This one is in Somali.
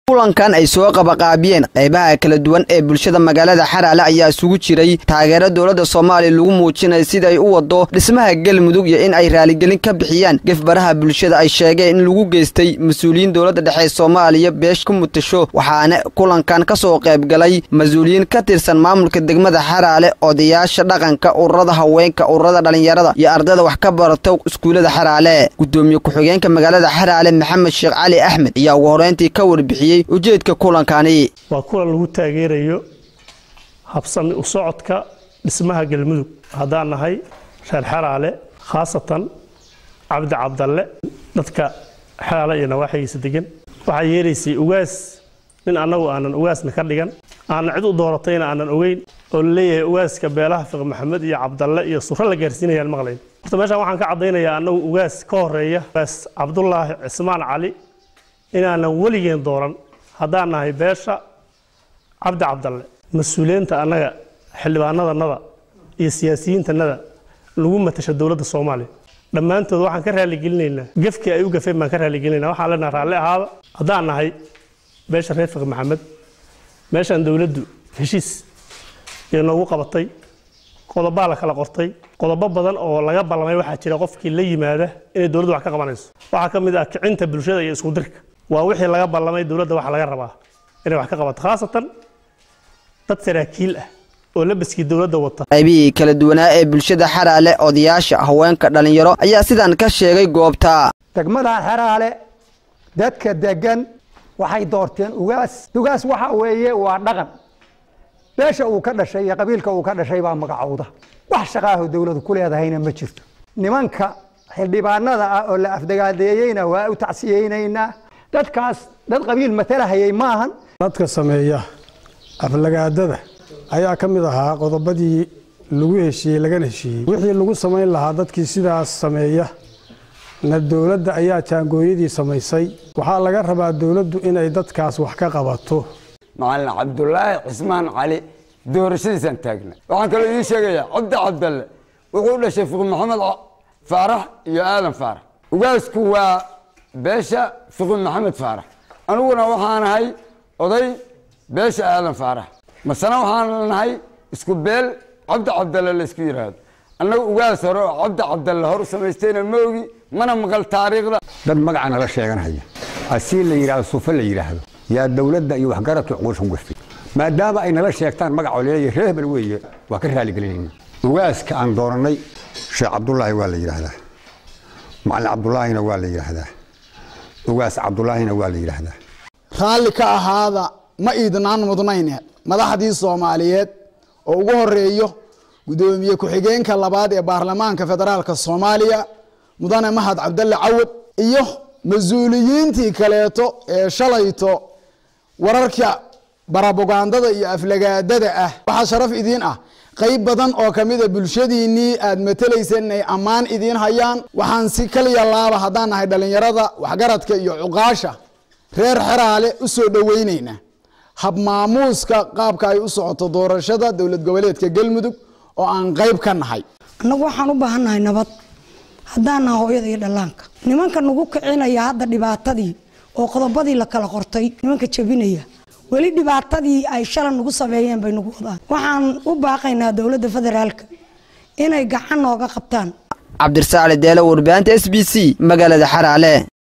kulankan ay soo qabaqaabiyeen qaybaha kala duwan ee bulshada magaalada xaraale ayaa isugu jiray taageero dowladda soomaaliya lagu muujinaya sida ay u wado dhismaha galmudug iyo in ay raaligelin ka bixiyaan gefbaraha bulshada ay sheegeen in lagu geystay mas-uuliyiin dowladda dhexe soomaaliya beesh ku mutasho waxaana kulankan ka soo qaybgalay mas-uuliyiin ka tirsan maamulka degmada xaraale odayaasha dhaqanka ururada haweenka ururada dhallinyarada iyo ardayda wax ka barata iskuullada xaraale gudoomiye ku-xigeenka magaalada xaraale maxamed sheekh cali axmed ayaa ugu horeyntii ka warbixiyey ujeedka kulankani waa kulan lagu taageerayo habsami u socodka dhismaha galmudug haddaan nahay reer xaraale khaasatan cabdi cabdalle dadka xaraale iyo nawaaxigiisa degan waxaa yeelaysay ugaas nin annagu aanan ugaasna ka dhigan aanan cid u dooratayna aanan ogeyn oo laleeyahay ugaaska beelaha fiq maxamed iyo cabdalle iyo suro la gaarsiinayaan maqlayn horta meeshaan waxaan ka caddaynayaa annagu ugaas ka horeeya ugaas cabdulaahi cismaan cali inaanan weligeen dooran haddaan nahay beesha cabdi cabdalle mas-uuliyiinta annaga xildhibaanadanada iyo siyaasiyiintanada lagu matasha dowladda soomaaliya dhammaantood waxaan ka raaligelinaynaa gefkii ay u gafeen baan ka raaligelinayna waxaan leenaha raalli ahaada haddaan nahay beesha reer fiq maxamed meeshaan dowladdu heshiis iyo noogu qabatay qodobaa la kala qortay qodobo badan oo laga ballamay waxaa jira qofkii la yimaada inay dowladdu wax ka qabanayso waxaa ka mid ah kicinta bulshada iyo isku dirka waa wixii laga ballamay dowladda waxa laga rabaa inay wax ka qabato khaasatan dad saraakiil ah oo labaskii dowladda wata qaybihii kala duwanaa ee bulshada xaraale odayaasha haweenka dhallinyaro ayaa sidan ka sheegay goobta degmadan xeraale dadka degan waxay doorteen ugaas ugaas waxa weeye waa dhaqan beesha uu ka dhashay iyo qabiilka uu ka dhashay baa magacowda wax shaqaaho dowladu ku leedahayna ma jirto nimanka xildhibaanada ah oo la afdagaadeeyeyna waa u tacsiyeynaynaa dadkaas dad qabiil matalahayay maahan dadka sameeya aflagaadada ayaa ka mid ahaa qodobadii lagu heshiiyey lagana heshiiyey wixii lagu samayn lahaa dadkii sidaas sameeya na dowladda ayaa jaangooyadii samaysay waxaa laga rabaa dowladdu inay dadkaas wax ka qabato macalin cabdulaahi cismaan cali doorashadiisaan taagna waxaan kaloo idiin sheegayaa cabdi cabdalle wuxuu dhashay fiqi maxamed faarax iyo aadan faarax ugaasku waa beesha fiqi maxamed faarax aniguna waxaan ahay oday beesha aadan faarax masana waxaan nahay isku beel cabdi cabdalle laysku yidhaahdo annaga ugaas hore oo cabdi cabdalle hor samaystayna ma ogi mana maqal taariikhda dad magaca nala sheeganhaya asii la yidhahdo suufe la yidhaahdo yaa dowladda iyo waxgaradka cuquushan gurtay maadaama ay nala sheegtaan magaca leeyahay reer hebel weeye waa ka raaligelinayna ugaaska aan doorannay sheekh cabdulaahi waa la yidhaahdaa macalin cabdulaahina waa la yidhaahdaa ugaas cabdulaahina waa la yidhaahdaa raalli ka ahaada ma iidnaan mudnayne madaxdii soomaaliyeed oo ugu horeeyo gudoomiye ku-xigeenka labaad ee baarlamaanka federaalka soomaaliya mudane mahad cabdalle cawad iyo mas-uuliyiintii kaleeto ee shalayto wararka barabogandada iyo aflagaadada ah waxaa sharaf idiin ah qayb badan oo kamida bulshadiinnii aad matelayseen inay ammaan idiin hayaan waxaan si kaliya laaba haddaan nahay dhallinyarada waxgaradka iyo cuqaasha reer xeraale u soo dhoweyneynaa habmaamuuska qaabka ay u socoto doorashada dowlad goboleedka galmudug oo aan qayb ka nahay annagu waxaan u baahannahay nabad haddaan naha hooyada iyo dhallaanka nimanka nagu kicinaya hadda dhibaatadii oo qodobadii la kala qortay nimanka jebinaya weli dhibaatadii ay shalan nagu sameeyeen bay nagu wadaan waxaan u baaqaynaa dowladda federaalka inay gacan nooga qabtaan cabdirasaale deelo warbaahinta s b c magaalada xaraale